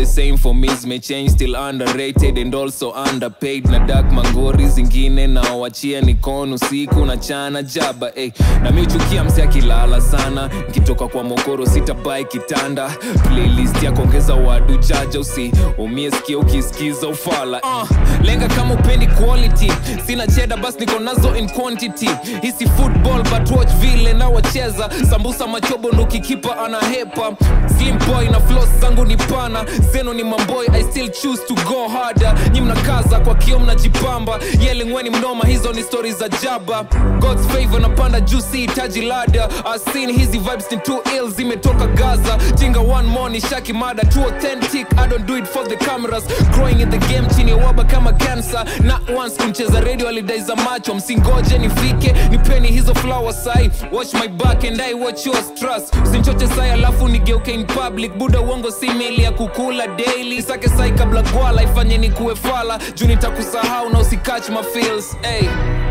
same for me zimechange still underrated and also underpaid na dak mangori zingine naowachia nikon usiku na chana jaba eh. na michukia mse akilala sana nkitoka kwa mokoro sitabai kitanda playlist ya kuongeza wadu jaja usi umie sikia ukisikiza ufala uh, lenga kama upendi quality sina cheda bas niko nazo in quantity hisi football but watch vile nawacheza sambusa machobo ndo kikipa anahepa slim boy na floss zangu ni pana zenu ni mamboy i still choose to go harder nyi mnakaza kwa kio mnajipamba yelingweni mnoma hizo ni stori za jaba god's favor napanda juu si hitaji lada asin hizi vibes ni too ill zimetoka gaza jinga one more ni shaki mada too authentic i don't do it for the cameras growing in the game chini ya waba kama cancer not once kuncheza radio alidai za macho msingoje nifike nipeni hizo flower sai watch my back and i watch yours trust usinchoche sai alafu nigeuke in public buda uongo si meli ya kukula daily sake sai kabla gwala ifanye ni kuwe fala juu nitakusahau na usikach my feels hey.